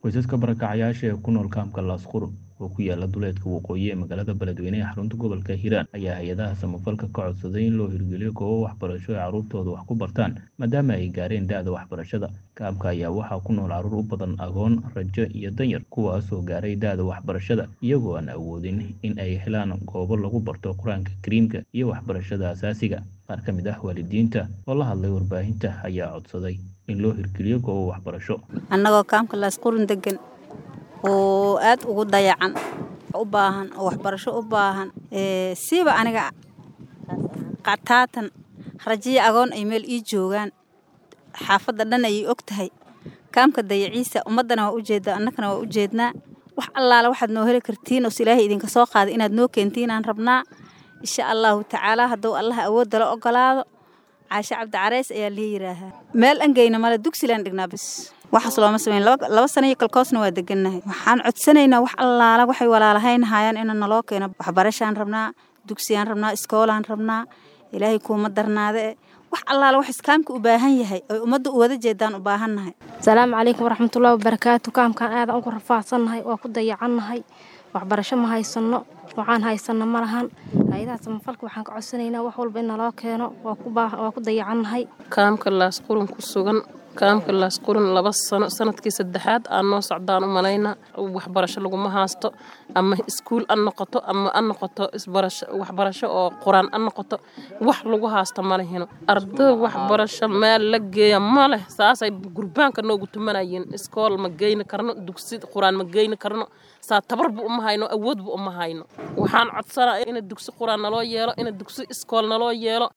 qoysaska barakacayaasha ee ku nool kaamka laasqurun oo ku yaala duleedka waqooyi ee magaalada beledweyne ee xarunta gobolka hiiraan ayaa hay-adaha samafalka ka codsaday in loo hirgeliyo goobo waxbarasho ay carruurtooda wax ku bartaan maadaama ay gaareen da-da waxbarashada kaamka ayaa waxaa ku nool carruur u badan agoon rajo iyo danyar kuwaasoo gaaray da-da waxbarashada iyagoo aan awoodin in ay helaan goobo lagu barto qur-aanka kariimka iyo waxbarashada asaasiga qaar ka mid ah waalidiinta oo la hadlay warbaahinta ayaa codsaday in loo hirgeliyo goobo waxbarasho annagoo kaamka laasqurun degan oo aad ugu dayacan u baahan oo waxbarasho u baahan siiba aniga qataatan rajiya agoon ay meel ii joogaan xaafadda dhan ayay og tahay kaamka dayaciisa ummaddana waa ujeeddaa annagana waa u jeednaa wax allaala waxaad noo heli kartiin oos ilaahay idinka soo qaaday inaad noo keentiin aan rabnaa insha allahu tacaalaa hadduu allaha awoodda la ogolaado caashe cabdi careys ayaa lii yidhaahaa meel angeyna male dugsilaan dhignaa bis waxaas looma sameyn laba sana iyo kalkoosna waa degannahay waxaan codsanaynaa wax allaala waxay walaalahaynahayaan ina naloo keeno waxbarashaan rabnaa dugsiyaan rabnaa iskoolaan rabnaa ilaahay kuuma darnaade wax allaala wax iskaamka u baahan yahay oy ummadda u wada jeedaan u baahannahay asalaamu calaykum waraxmatullahi wabarakaatu kaamkaan aadan ugu rafaadsannahay waa ku dayacannahay waxbarasho ma haysanno waxaan haysanno ma lahan hay-adaha samafalka waxaan ka codsanaynaa wax walba in naloo keeno waa ku dayacannahay kaamka laasqurun ku sugan kaamka laasqurun laba sano sanadkii saddexaad aan noo socdaan u malaynaa waxbarasho laguma haasto ama iskuul an noqoto ama an noqoto waxbarasho oo qur-aan an noqoto wax lagu haasta ma lehino arday waxbarasho meel la geeya ma leh saasay gurbaanka noogu tumanayeen iskool ma geyni karno dugsi qur-aan ma geyni karno saa tabarba uma hayno awoodba uma hayno waxaan codsanaa ina dugsi qur-aan naloo yeelo ina dugsi iskool naloo yeelo